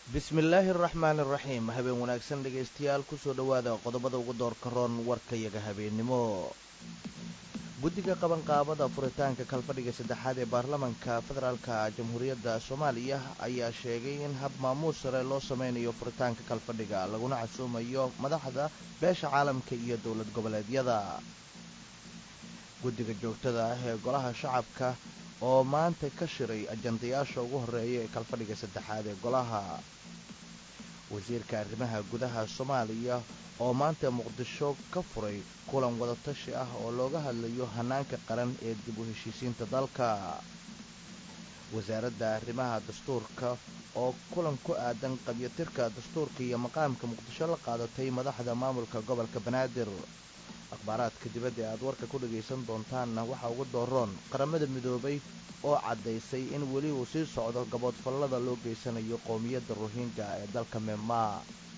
bismillaahi araxmaani araxiim habeen wanaagsan dhegaystayaal kusoo dhowaada qodobada ugu doorka roon warkayaga habeennimo guddiga qabanqaabada furitaanka kalfadhiga saddexaad ee baarlamanka federaalka jamhuuriyadda soomaaliya ayaa sheegay in hab maamuus sare loo sameynayo furitaanka kalfadhiga laguna casuumayo madaxda beesha caalamka iyo dowlad goboleedyada guddiga joogtada ah ee golaha shacabka oo maanta ka shiray ajandayaasha ugu horreeya ee kalfadhiga saddexaad ee golaha wasiirka arrimaha gudaha soomaaliya oo maanta muqdisho ka furay kulan wadatashi ah oo looga hadlayo hanaanka qaran ee dib u heshiisiinta dalka wasaaradda arrimaha dastuurka oo kulan ku aadan qabyatirka dastuurka iyo maqaamka muqdisho la qaadatay madaxda maamulka gobolka banaadir akhbaaraadka dibadda ee aad warka ku dhagaysan doontaanna waxaa ugu dooroon qaramada midoobay oo caddaysay in weli uu sii socdo gaboodfallada loo geysanayo qowmiyadda rohinga ee dalka myanmar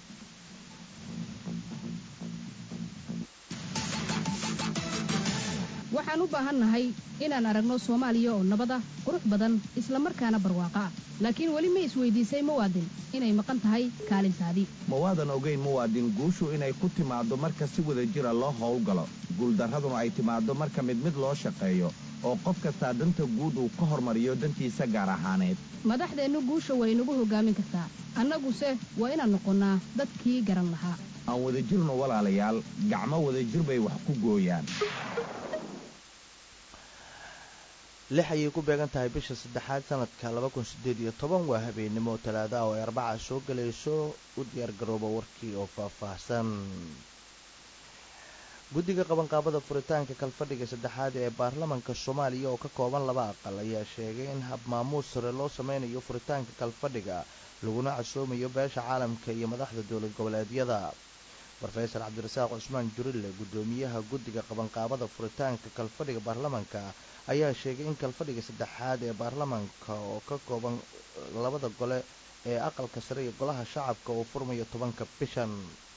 waxaan u baahannahay inaan aragno soomaaliya oo nabad ah qurux badan isla markaana barwaaqo ah laakiin weli ma isweydiisay muwaadin inay maqan tahay kaalintaadii mawaadan ogayn muwaadin guushu inay ku timaaddo marka si wada jira loo howlgalo guuldarraduna ay timaaddo marka mid mid loo shaqeeyo oo qof kastaa danta guud uu ka hormariyo dantiisa gaar ahaaneed madaxdeennu guusha way nagu hoggaamin kartaa annaguse waa inaan noqonnaa dadkii garan lahaa aan wadajirno walaalayaal gacmo wadajir bay wax ku gooyaan lix ayay ku beegan tahay bisha saddexaad sanadka laba kun siddeed iyo toban waa habeennimo talaada oo ay arbaca soo gelayso u diyaargarooba warkii oo faahfaahsan guddiga qabanqaabada furitaanka kalfadhiga saddexaad ee baarlamanka soomaaliya oo ka kooban laba aqal ayaa sheegay in hab maamuus sare loo sameynayo furitaanka kalfadhiga laguna casoomayo beesha caalamka iyo madaxda dowlad goboleedyada rofeesar cabdirasaaq cusmaan jurille guddoomiyaha guddiga qabanqaabada furitaanka kalfadhiga baarlamanka ayaa sheegay in kalfadhiga saddexaad ee baarlamanka oo ka kooban labada gole ee aqalka sare iyo golaha shacabka uu furmayo tobanka bishan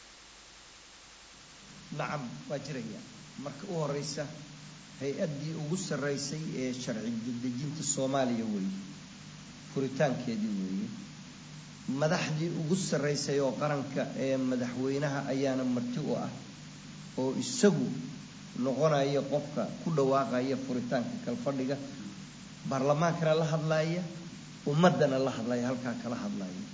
nacam waa jiraya marka u horeysa hay-addii ugu sarreysay ee sharci dejinta soomaaliya weeye furitaankeedii weeye madaxdii ugu sarreysay oo qaranka ee madaxweynaha ayaana marti u ah oo isagu noqonaya qofka ku dhawaaqaya furitaanka kalfadhiga baarlamaankana la hadlaaya ummaddana la hadlaya halkaa kala hadlaya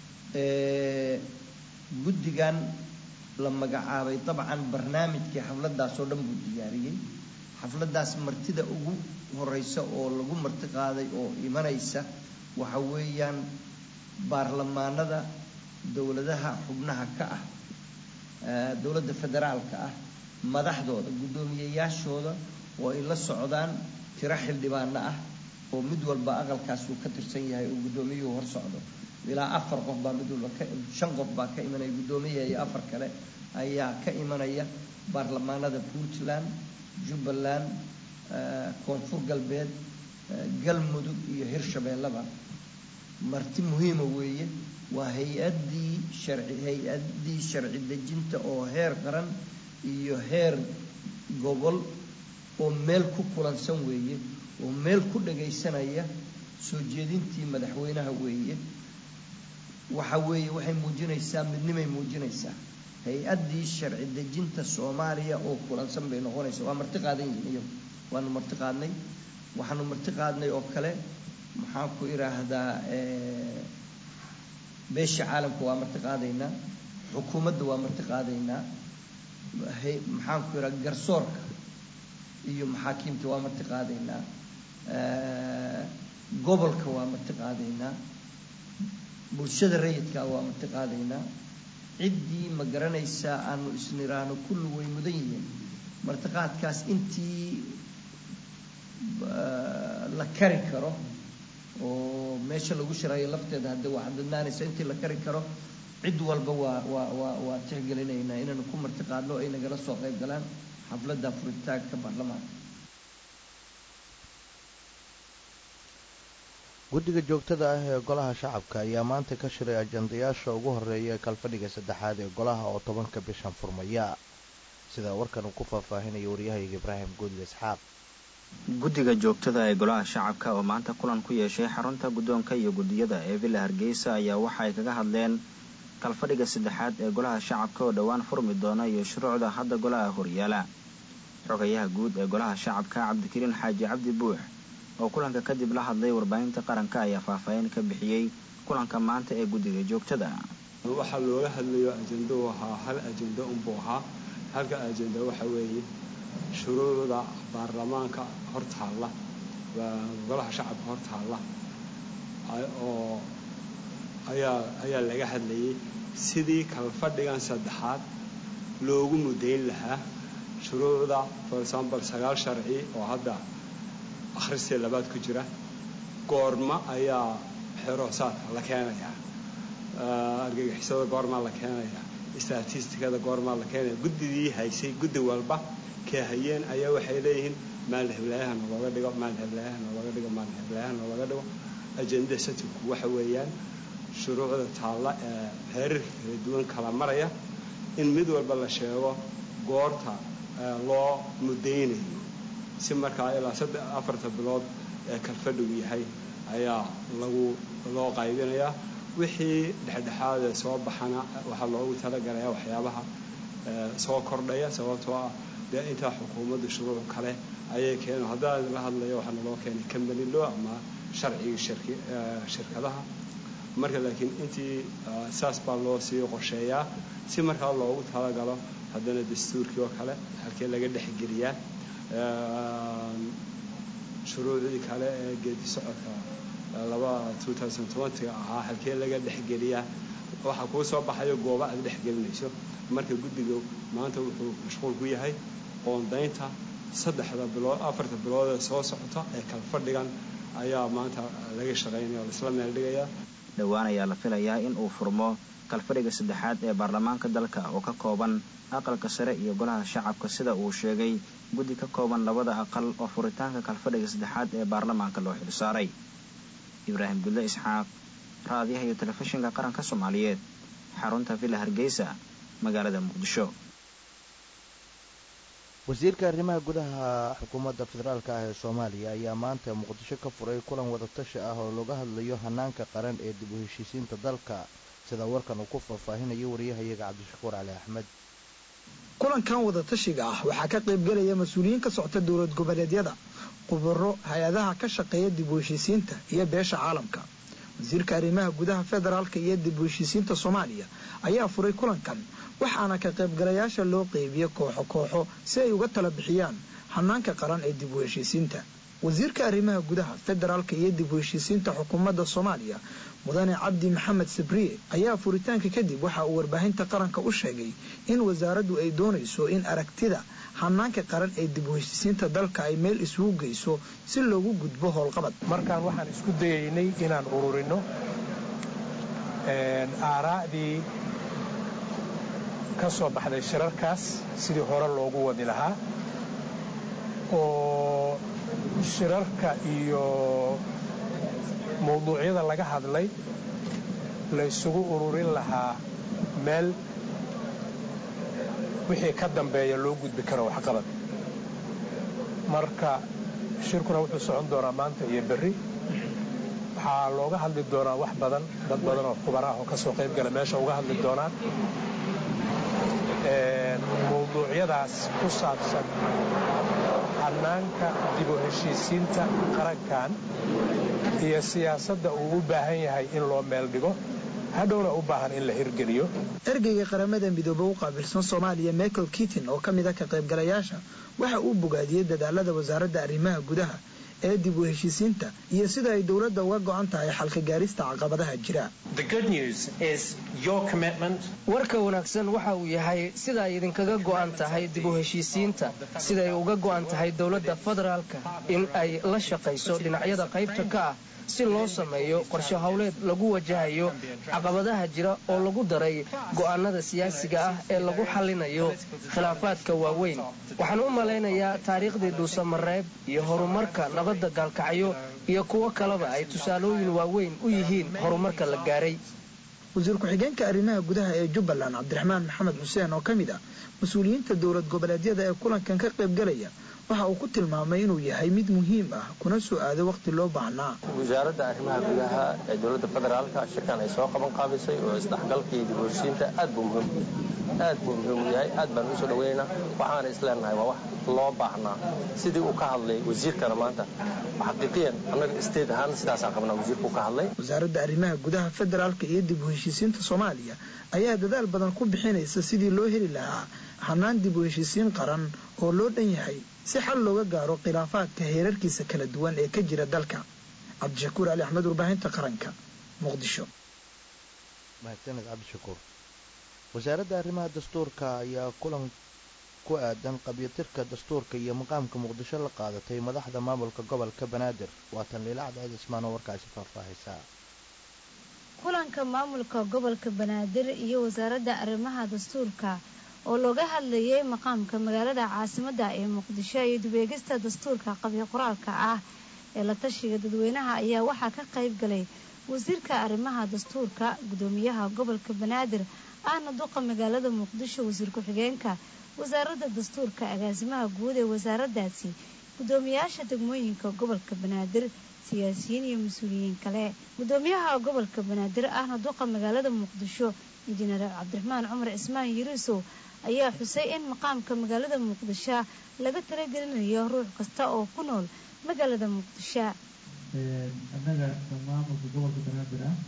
guddigan la magacaabay dabcan barnaamijkii xafladdaas oo dhan buu diyaariyey xafladdaas martida ugu horeysa oo lagu marti qaaday oo imanaysa waxa weeyaan baarlamaanada dowladaha xubnaha ka ah dowladda federaalka ah madaxdooda guddoomiyeyaashooda oo ay la socdaan tiro xildhibaano ah oo mid walba aqalkaas uu ka tirsan yahay oo guddoomiyuhu hor socdo ilaa afar qof baa mid walba shan qof baa ka imanaya guddoomiyaha iyo afar kale ayaa ka imanaya baarlamaanada puntland jubbaland koonfur galbeed galmudug iyo hirshabeellaba marti muhiima weeye waa hay-addii sharci hay-addii sharci dejinta oo heer qaran iyo heer gobol oo meel ku kulansan weeye oo meel ku dhagaysanaya soo jeedintii madaxweynaha weeye waxa weeye waxay muujinaysaa midnimay muujinaysaa hay-addii sharci dejinta soomaaliya oo kulansan bay noqonaysaa waa marti qaadan yihiin iyagu waanu marti qaadnay waxaanu marti qaadnay oo kale maxaan ku idhaahdaa beesha caalamka waa marti qaadaynaa xukuumadda waa marti qaadaynaa maxaan ku idhaha garsoorka iyo maxaakiimta waa marti qaadaynaa gobolka waa marti qaadaynaa bulshada rayidka waa marti qaadaynaa ciddii ma garanaysaa aanu isniraano kulli way mudan yihiin martiqaadkaas intii la kari karo oo meesha lagu shirayo lafteeda hadda waa cadadnaanaysa intii la kari karo cid walba waa waa waa waa tixgelinaynaa inaanu ku marti qaadno ay nagala soo qayb galaan xafladda furitaanka baarlamaanka guddiga joogtada ah ee golaha shacabka ayaa maanta ka shiray ajandayaasha ugu horreeya ee kalfadhiga saddexaad ee golaha oo tobanka bishan furmaya sida warkan uu ku faahfaahinaya waryahayga ibraahim guudle isxaaq guddiga joogtada ee golaha shacabka oo maanta kulan ku yeeshay xarunta guddoonka iyo guddiyada ee villa hargeysa ayaa waxa ay kaga hadleen kalfadhiga saddexaad ee golaha shacabka oo dhowaan furmi doona iyo shuruucda hadda golaha horyaala xogayaha guud ee golaha shacabka cabdikariin xaaji cabdi buux oo kulanka kadib la hadlay warbaahinta qaranka ayaa faahfaahin ka bixiyey kulanka maanta ee guddiga joogtada waxaa looga hadlayo ajendo ahaa hal ajendo unbuu ahaa halka ajenda waxa weeye shuruucda baarlamaanka hortaalla golaha shacabka hortaalla oo ayaa ayaa laga hadlayay sidii kalfadhigan saddexaad loogu mudayn lahaa shuruucda for example sagaal sharci oo hadda akhristii labaad ku jira goorma ayaa xeroosaadka la keenayaa argagixisada goormaa la keenayaa statistikada goormaa la keenaya guddigii haysay guddi walba kee hayeen ayaa waxay leeyihiin maalin heblayaha nalooga dhigo maalin heblayaha nalooga dhigo maalin heblayaha nalooga dhigo ajenda satinku waxa weeyaan shuruucda taalla ee heerarka kala duwan kala maraya in mid walba la sheego goorta loo mudaynayo si markaa ilaa saddex afarta bilood ee kalfadhigu yahay ayaa lagu loo qaybinayaa wixii dhexdhexaadee soo baxana waxaa loogu talagalayaa waxyaabaha soo kordhaya sababtoo ah dee intaa xukuumadda shuruuc kale ayay keeno haddaan la hadlayo waxaa naloo keenay company law ama sharcigii shirkadaha marka laakiin intii saas baa loo sii qorsheeyaa si markaa loogu talagalo haddana dastuurkii oo kale halkee laga dhexgeliyaa shuruucdii kale ee geedi socodka laba ga ahaa halkee laga dhexgeliyaa waxaa kuu soo baxayo gooba aad dhexgelinayso marka guddiga maanta wuxuu mashquul ku yahay qoondaynta saddexda bilood afarta bilood ee soo socota ee kalfadhigan ayaa maanta laga shaqaynaya oo laisla meel dhigayaa dhowaan ayaa la filayaa in uu furmo kalfadhiga saddexaad ee baarlamaanka dalka oo ka kooban aqalka sare iyo golaha shacabka sida uu sheegay guddi ka kooban labada aqal oo furitaanka kalfadhiga saddexaad ee baarlamaanka loo xilsaaray ibraahim gudle isxaaq raadiyaha iyo telefishinka qaranka soomaaliyeed xarunta villa hargeysa magaalada muqdisho wasiirka arrimaha gudaha xukuumadda federaalk ah ee soomaaliya ayaa maanta muqdisho ka furay kulan wadatashi ah oo looga hadlayo hanaanka qaran ee dib u heshiisiinta dalka sida warkan uu ku faahfaahinayo wariyahayaga cabdishakuur cali axmed kulankan wadatashiga ah waxaa ka qaybgelaya mas-uuliyiin ka socta dowlad goboleedyada khubaro hay-adaha ka shaqeeya dib u heshiisiinta iyo beesha caalamka wasiirka arrimaha gudaha federaalka iyo dib u heshiisiinta soomaaliya ayaa furay kulankan waxaana ka qaybgalayaasha loo qeybiya kooxo kooxo si ay uga tala bixiyaan hanaanka qaran ee dib u heshiisiinta wasiirka arrimaha gudaha federaalka iyo dib u heshiisiinta xukuumadda soomaaliya mudane cabdi maxamed sabriye ayaa furitaanka kadib waxa uu warbaahinta qaranka u sheegay in wasaaraddu ay doonayso in aragtida hanaanka qaran ee dib u heshiisiinta dalka ay meel isugu geyso si loogu gudbo howlqabad markaan waxaan isku dayaynay inaan ururino aaraa'dii ka soo baxday shirarkaas sidii hore loogu wadi lahaa oo shirarka iyo mawduucyada laga hadlay la ysugu ururin lahaa meel wixii ka dambeeya loo gudbi karo waxqabad marka shirkuna wuxuu socon doonaa maanta iyo berri waxaa looga hadli doonaa wax badan dad badan oo khubara ah oo ka soo qayb gala meesha uga hadli doonaan mawduucyadaas ku saabsan hanaanka dib u heshiisiinta qarankan iyo siyaasadda uu u baahan yahay in loo meel dhigo hadhowna u baahan in la hirgeliyo ergeyga qaramada midoobe u qaabilsan soomaaliya michael kitin oo ka mid a ka qaybgalayaasha waxa uu bogaadiyey dadaalada wasaaradda arrimaha gudaha ee dib u heshiisiinta iyo sida ay dowladda uga go'an tahay xalka gaarista caqabadaha jira warka wanaagsan waxa uu yahay sida ay idinkaga go'an tahay dib u heshiisiinta siday uga go'an tahay dowladda federaalka in ay la shaqayso dhinacyada qaybta ka ah si loo sameeyo qorshe howleed lagu wajahayo caqabadaha jira oo lagu daray go'aanada siyaasiga ah ee lagu xallinayo khilaafaadka waaweyn waxaan u malaynayaa taariikhdii dhuusamareeb iyo horumarka nabadda gaalkacyo iyo kuwo kaleba ay tusaalooyin waaweyn u yihiin horumarka la gaaray wasiir ku-xigeenka arrimaha gudaha ee jubbaland cabdiraxmaan maxamed xuseen oo ka mid ah mas-uuliyiinta dowlad goboleedyada ee kulankan ka qaybgalaya waxa uu ku tilmaamay inuu yahay mid muhiim ah kuna soo aaday wakhti loo baahnaa wasaaradda arrimaha gudaha ee dowladda federaalka shirkan ay soo qaban qaabisay oo isdhexgalka iyo dib u heshiinta aad buu muhiim aad buu muhiim u yahay aad baan usoo dhaweynaynaa waxaana isleenahay waa wax loo baahnaa sidii uu ka hadlay wasiirkana maanta xaqiiqiyan annaga state ahaan sidaasaan qabnaa wasiirku ka hadlay wasaaradda arrimaha gudaha federaalka iyo dib u heshiisiinta soomaaliya ayaa dadaal badan ku bixinaysa sidii loo heli lahaa hanaan dib u heshiisiin qaran oo loo dhan yahay si xal looga gaaro khilaafaadka heerarkiisa kala duwan ee ka jira dalka cabdishakuur cali axmed warbaahinta qaranka muqdisho mahadsaned cabdishakuur wasaaradda arrimaha dastuurka ayaa kulan ku aadan qabyatirka dastuurka iyo maqaamka muqdisho la qaadatay madaxda maamulka gobolka banaadir waatan liilacad cismaan oo warkaasi faahfaahaysaa kulanka maamulka gobolka banaadir iyo wasaaradda arrimaha dastuurka oo looga hadlayay maqaamka magaalada caasimadda ee muqdisho iyo dubeegista dastuurka qabyo qoraalka ah ee la tashiga dadweynaha ayaa waxaa ka qayb galay wasiirka arrimaha dastuurka gudoomiyaha gobolka banaadir ahna duqa magaalada muqdisho wasiir ku-xigeenka wasaaradda dastuurka agaasimaha guud ee wasaaraddaasi gudoomiyaasha degmooyinka gobolka banaadir siyaasiyiin iyo mas-uuliyiin kale gudoomiyaha gobolka banaadir ahna duqa magaalada muqdisho injineer cabdiraxmaan cumar cismaan yiriisow ayaa xusay in maqaamka magaalada muqdisho laga talagelinayo ruux kasta oo ku nool magaalada muqdisho annaga maamulka gobolka banaadir ah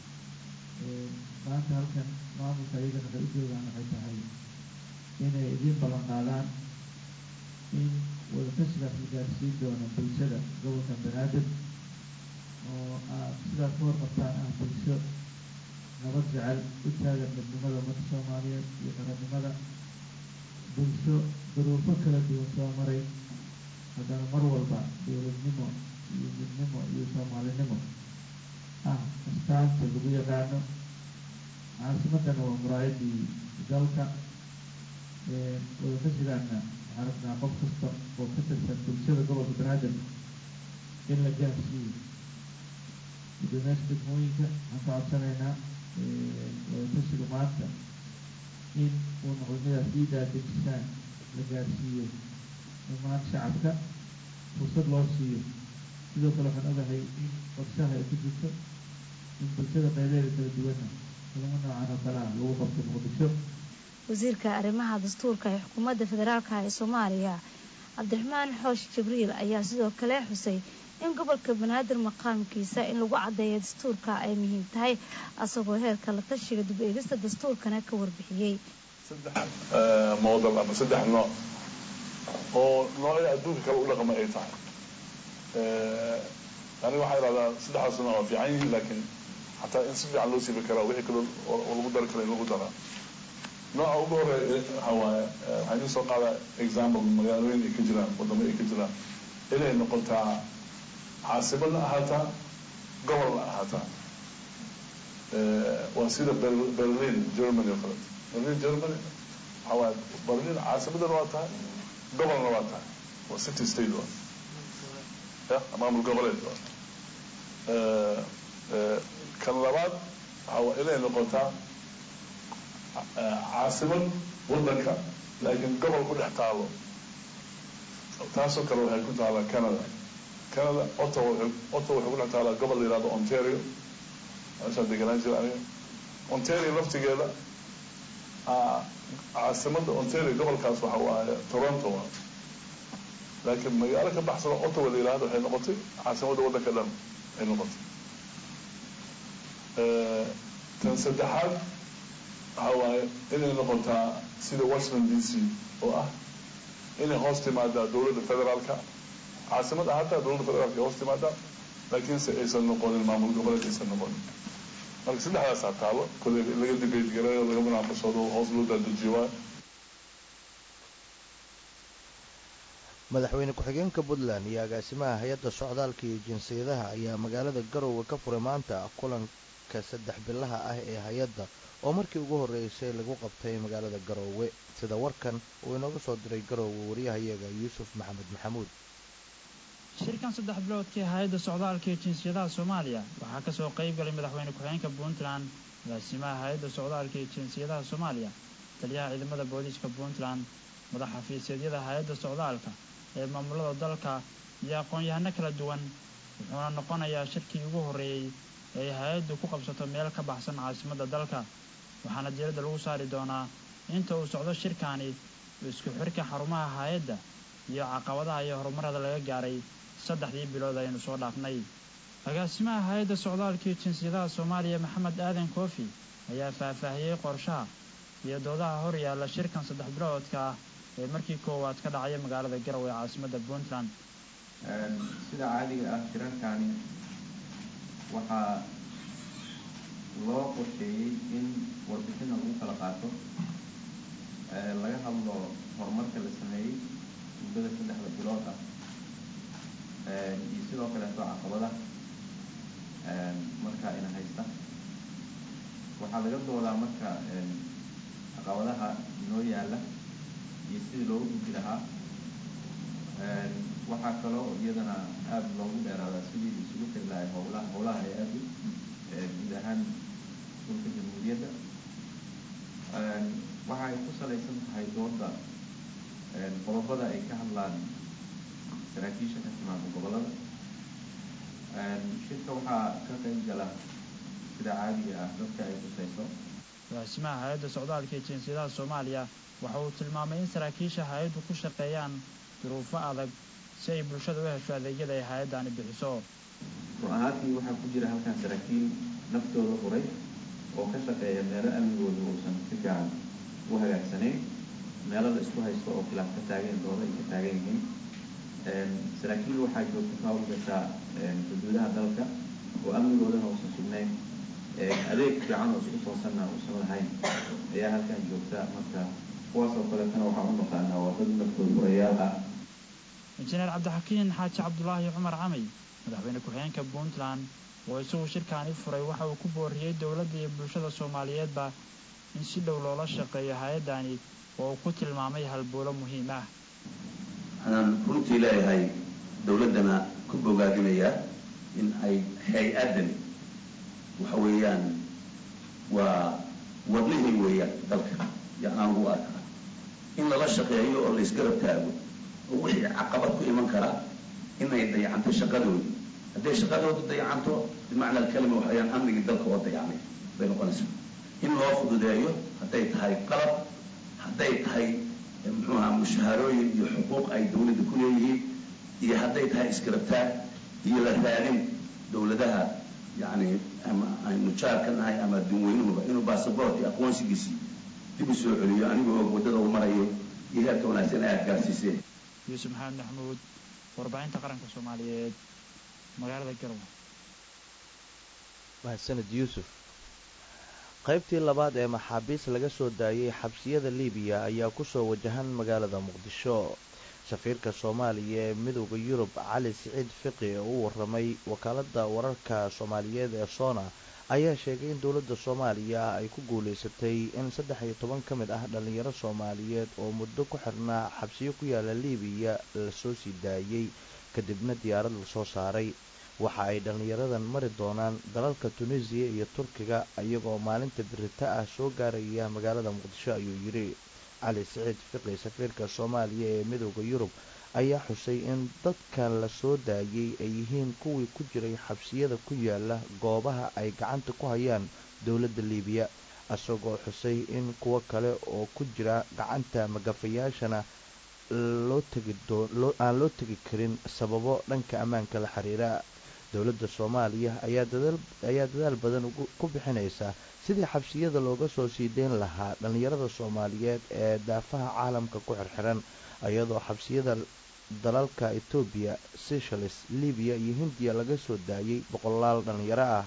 maanta halkan maamulka iyagana waxay u joogaan waxay tahay inay idiin ballan qaadaan in wadatashigaas la gaarsiin doono bulshada gobolka banaadir oo aad sidaas ka warqabtaan ah bulsho nabad jecel u taagan midnimada ummadda soomaaliyeed iyo qarannimada bulsho duruufo kala duwan soo maray haddana mar walba dowladnimo iyo midnimo iyo soomaalinimo ah astaanta lagu yaqaano caasimadana waa muraayadii dalka wadatashigaana waxaan rabnaa qof kasta oo ka tirsan bulshada gobolka banaadir in la gaarsiiyo gudoomiyaasha degmooyinka waxaan ka codsanaynaa wadatashiga maanta in uu noqdo midaas ii daadejisaan la gaarsiiyo dhammaan shacabka fursad loo siiyo sidoo kale waxaan ogahay in qorshaha ay ku jirto in bulshada qaybeeda kala duwana kulamo noocan oo kale ah lagu qabto muqdisho wasiirka arrimaha dastuurka ee xukuumadda federaalka ee soomaaliya cabdiraxmaan xoosh jibriil ayaa sidoo kale xusay in gobolka banaadir maqaamkiisa in lagu caddeeyo dastuurka ay muhiim tahay asagoo heerka la tashiga dib eegista dastuurkana ka warbixiyey moodal ama saddex nooc oo noocya adduunka kale u dhaqma ay tahay aniga waxaa idhahdaa saddexdaas nooc waa fiican yihiin laakiin xataa in si fiican loo siibi karaa wixii kale oo lagu dari kara in lagu daraa nooca ugu horeeya waxa waaye waxaan idin soo qaadaa example magaalooyin ay ka jiraan wadamo ay ka jiraan inay noqotaa caasimadna ahaataa gobolna ahaataa waa sida berlin germany oo kaleeto berlin germany waxaa waaye berlin caasimadana waa tahay gobolna waa tahay waa city state waa ya maamul goboleed waa kan labaad waxaa waa inay noqotaa caasimad wadanka laakiin gobol ku dhex taalo taasoo kale waxay ku taalaa canada canada ottawa ottawa waxay ku dhex taalaa gobol la yihahdo ontario meeshaan deganaan jira aniga ontario laftigeeda caasimadda ontario gobolkaas waxa waaye toronto waa laakiin magaalo ka baxsano ottawa la yihahdo waxay noqotay caasimadda waddanka dhan ay noqotay tan saddexaad waxaa waaye inay noqotaa sida washington d c oo ah inay hoos timaadaa dowladda federaalka caasimad ahaataa dowladda federaalka ay hoos timaadaa laakiinse aysan noqonin maamul goboleed aysan noqonin marka saddexdaasaa taalo kole laga debate gareeyo laga munaaqashado hoos loo daadajiyo waayo madaxweyne ku-xigeenka puntland iyo agaasimaha hay-adda socdaalka iyo jinsiyadaha ayaa magaalada garowe ka furay maanta kulanka saddex bilaha ah ee hay-adda oo markii ugu horreysay lagu qabtay magaalada garoowe sida warkan uu inooga soo diray garoowe waryahayaga yuusuf maxamed maxamuud shirkan saddex biloodkii hay-adda socdaalka iyo jinsiyadaha soomaaliya waxaa kasoo qayb galay madaxweyne ku-xigeenka puntland agaasimaha hay-adda socdaalka iyo jinsiyadaha soomaaliya taliyaha ciidamada booliiska puntland madax xafiiseedyada hay-adda socdaalka ee maamulada dalka iyo aqoon-yahano kala duwan wuxuuna noqonayaa shirkii ugu horreeyey ee hay-addu ku qabsato meel ka baxsan caasimadda dalka waxaana diiradda lagu saari doonaa inta uu socdo shirkaani isku xirka xarumaha hay-adda iyo caqabadaha iyo horumarada laga gaaray saddexdii bilood aynu soo dhaafnay agaasimaha hay-adda socdaalka iyo jinsiyadaha soomaaliya maxamed aadan koofi ayaa faahfaahiyey qorshaha iyo doodaha hor yaalla shirkan saddex biloodka ah ee markii koowaad ka dhacaya magaalada garow ee caasimadda puntland sida caadiga ah shirarkaani waxaa loo qorsheeyey in warbixina lagu kala qaato laga hadlo horumarka la sameeyey muddada saddexda bilood ah iyo sidoo kaleeto caqabada marka ina haysta waxaa laga doodaa marka caqabadaha inoo yaalla iyo sidii loogu gudbi lahaa waxaa kaloo iyadana aada loogu dheeraadaa sidii isugu tiri lahay howlaha howlaha hay-addu guud ahaan dhulka jamhuuriyadda waxa ay ku salaysan tahay dooda qodobada ay ka hadlaan saraakiisha ka timaada gobollada shirka waxaa ka qayb gala sida caadiga ah dadka ay khusayso agaasimaha hay-adda socdaalka ee jinsiyadaha soomaaliya waxa uu tilmaamay in saraakiisha hay-addu ku shaqeeyaan duruufo adag si ay bulshada u hesho adeegyada ay hay-addani bixiso run ahaantii waxaa ku jira halkan saraakiil naftooda huray oo ka shaqeeya meelo amnigooda uusan si fiican u hagaagsanayn meelo la isku haysto oo khilaaf ka taagan dooda ay ka taagan yihiin saraakiil waxaa joogta ka hawlgashaa xuduudaha dalka oo amnigoodana uusan sugnayn adeeg fiican oo isku toosanna uusan lahayn ayaa halkan joogta marka kuwaas oo kaleetana waxaan u naqaanaa waa dad naftooda hurayaal ah injineer cabdixakiin xaaji cabdulaahi cumar camay madaxweyne ku-xigeenka puntland oo isagu shirkaani furay waxa uu ku booriyey dowladda iyo bulshada soomaaliyeedba in si dhow loola shaqeeyo hay-addani oo uu ku tilmaamay halbowlo muhiim ah waxaan runtii leeyahay dowladdana ku bogaadinayaa in ay hay-addani waxa weeyaan waa wadnihii weeyaan dalka yaanaan ugu arkaa in lala shaqeeyo oo laysgarab taago oo wixii caqabad ku iman karaa inay dayacanto shaqadoodii hadday shaqadoodu dayacanto bimacna alkalima waxayaan amnigii dalka oo dayacmay bay noqonaysaa in loo fududeeyo hadday tahay qalab hadday tahay muxuu ahaa mushaharooyin iyo xuquuq ay dawladda ku leeyihiin iyo hadday tahay isgarabtaag iyo la raadin dawladaha yacni ama aynu jaarka nahay ama adduunweynuhuba inuu basaboort iyo aqoonsigiisii dib u soo celiyo anigoo og waddada uu marayo iyo heerka wanaagsan aad gaarsiiseen yuusuf maxamed maxamuud warbaahinta qaranka soomaaliyeed magaalada garowe mahadsaned yuusuf qaybtii labaad ee maxaabiis laga soo daayey xabsiyada liibiya ayaa ku soo wajahan magaalada muqdisho safiirka soomaaliya ee midooda yurub cali siciid fiqi oo u warramay wakaaladda wararka soomaaliyeed ee soona ayaa sheegay in dowladda soomaaliya ay ku guulaysatay in saddex iyo toban ka mid ah dhallinyaro soomaaliyeed oo muddo ku xirnaa xabsiyo ku yaala liibiya lasoo sii daayey kadibna diyaarad lasoo saaray waxa ay dhallinyaradan mari doonaan dalalka tunisiya iyo turkiga iyagoo maalinta birita ah soo gaaraya magaalada muqdisho ayuu yidhi cali siciid fiqi safiirka soomaaliya ee midooda yurub ayaa xusay in dadkan la soo daayey ay yihiin kuwii ku jiray xabsiyada ku yaala goobaha ay gacanta ku hayaan dowladda liibiya isagoo xusay in kuwo kale oo ku jira gacanta magafayaashana aan loo tegi karin sababo dhanka ammaanka la xiriira dowladda soomaaliya ayaa dadaal badan ku bixinaysa sidii xabsiyada looga soo sii deyn lahaa dhallinyarada soomaaliyeed ee daafaha caalamka ku xirxiran iyadoo xabsiyada dalalka etoobiya seychelles libiya iyo hindiya laga soo daayey boqolaal dhallinyaro ah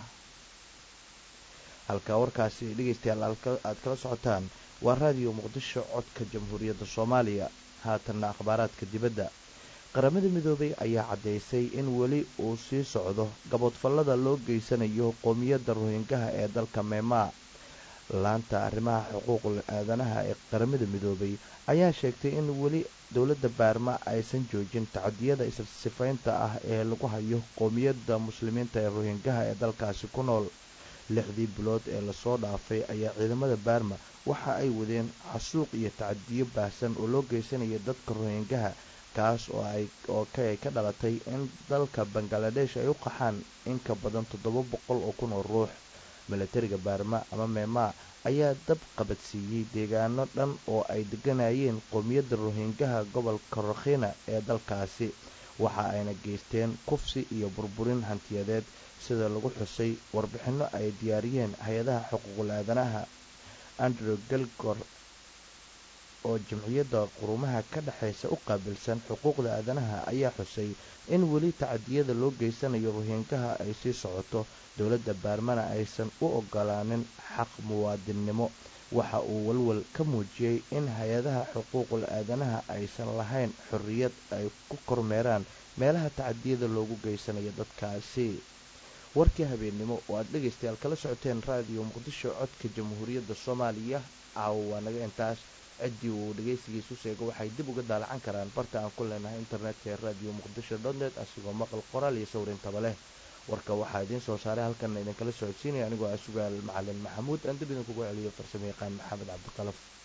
halka warkaasi dhegaystayaal aad kala socotaan waa raadiyo muqdisho codka jamhuuriyadda soomaaliya haatanna akhbaaraadka dibadda qaramada midoobay ayaa caddaysay in weli uu sii socdo gaboodfallada loo geysanayo qoomiyadda rohingaha ee dalka meemaa laanta arrimaha xuquuqul aadanaha ee qaramada midoobay ayaa sheegtay in weli dowladda baarma aysan joojin tacadiyada issifaynta ah ee lagu hayo qoomiyadda muslimiinta ee rohingaha ee dalkaasi ku nool lixdii bilood ee lasoo dhaafay ayaa ciidamada baarma waxa ay wadeen xasuuq iyo tacadiyo baahsan oo loo geysanaya dadka rohingaha kaas oo ay oo kay ka dhalatay in dalka bangaladesh ay u qaxaan in ka badan toddoba boqol oo kun oo ruux milatariga baarma ama meema ayaa dab qabadsiiyey deegaano dhan oo ay deganayeen qowmiyadda rohingaha gobolka rakhina ee dalkaasi waxa ayna geysteen kufsi iyo burburin hantiyadeed sida lagu xusay warbixinno ay diyaariyeen hay-adaha xuquuqul aadanaha andrew gelgor oo jamciyadda qurumaha ka dhexaysa u qaabilsan xuquuqda aadanaha ayaa xusay in weli tacadiyada loo geysanayo rohingaha ay sii socoto dowladda baarmana aysan u ogolaanin xaq muwaadinnimo waxa uu walwal ka muujiyey in hay-adaha xuquuqul aadanaha aysan lahayn xorriyad ay ku kormeeraan meelaha tacadiyada loogu geysanayo dadkaasi warkii habeennimo oo aad dhegaystayaal kala socoteen raadiyo muqdisho codka jamhuuriyadda soomaaliya caawa waa naga intaas ciddii uu dhegaysigiisu sheego waxay dib uga daalacan karaan barta aan ku leenahay internetka ee radio muqdisho dotnet asigoo maqal qoraal iyo sawrintaba leh warka waxaa idiin soo saaray halkan idinkala socodsiinaya anigoo ah sugaal macalin maxamuud aan dib idinkugu celiyo farsamo yaqaan maxamed cabdiqalaf